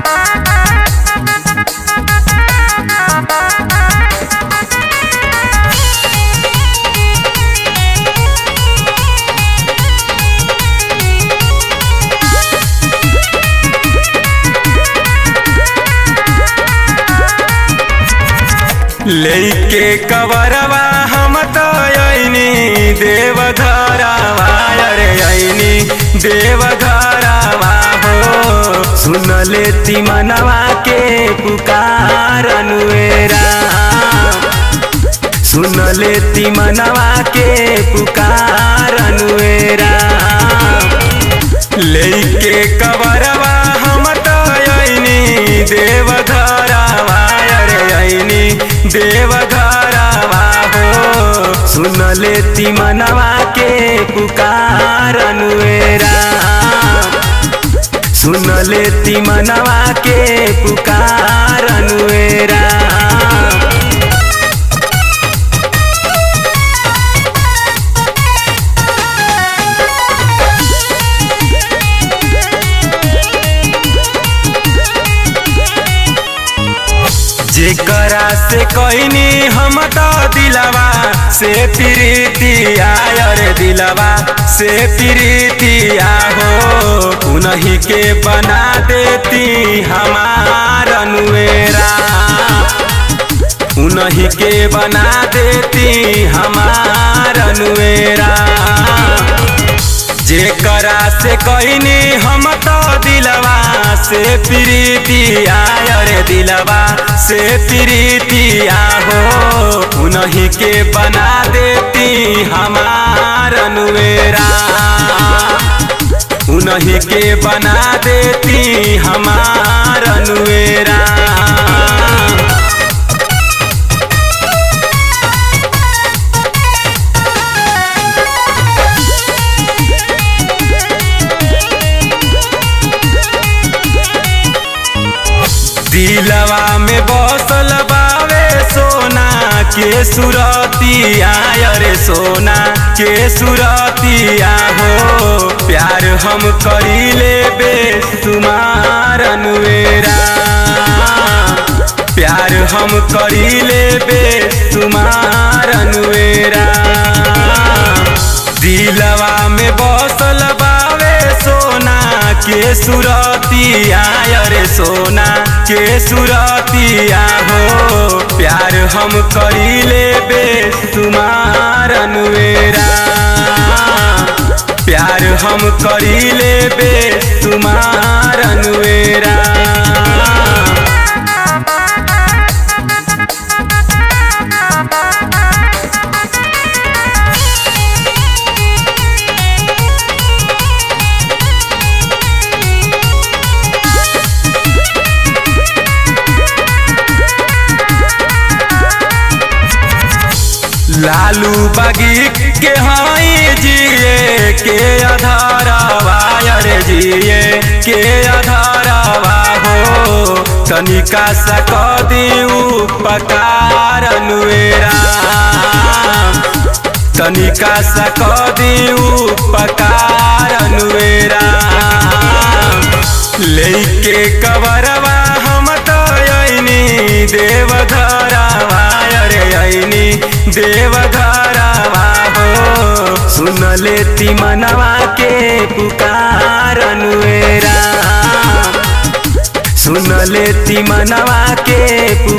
लेके कवरवा हम तो अइनी देवघरवा अरे अइनी देवघरवा हो सुन लेती मनवा के पुकार अनुएरा सुन लेती मनवा के पुकार अनुएरा लेके कवरवा हम तो अइनी देवघरवा अरे अइनी देवघरवा हो सुन लेती मनवा के पुकार अनुएरा सुन लेती मनवा के पुकार अनुएरा जेकरा से कहनी हम तो दिलवा से प्रीतिया अरे दिलवा से प्रीतिया हो उन्हीं के बना देती हमार अनुएरा उन्हीं के बना देती हमार अनुएरा जेकरा से कहनी हम तो दिलवा से प्रीतिया अरे दिलवा से प्रीतिया हो उन्हीं के बना देती हमार अनुएरा उन्हीं के बना देती हमार अनुएरा दिलवा में बसल बावे सोना के सुरतिया अरे सोना के सुरतिया हो प्यार हम करीले बेसुमार अनुएरा प्यार हम करीले बेसुमार अनुएरा दिलवा में बसल बावे सोना के सुरतिया अरे सोना के सुरतिया हो प्यार हम करीले बेसुमार अनुएरा प्यार हम करीले बेसुमार अनुएरा लालू बागी के हाई जिए के आधारवा अरे जिए के आधारवा हो तनिका सा कदी उपकार अनुएरा तनिका सा कदी उपकार अनुएरा लेके कवरवा हम तो अइनी देवघरवा अरे अइनी देवघरवा हो सुन लेती मनवा के पुकार अनुएरा सुन लेती मनवा के पुकार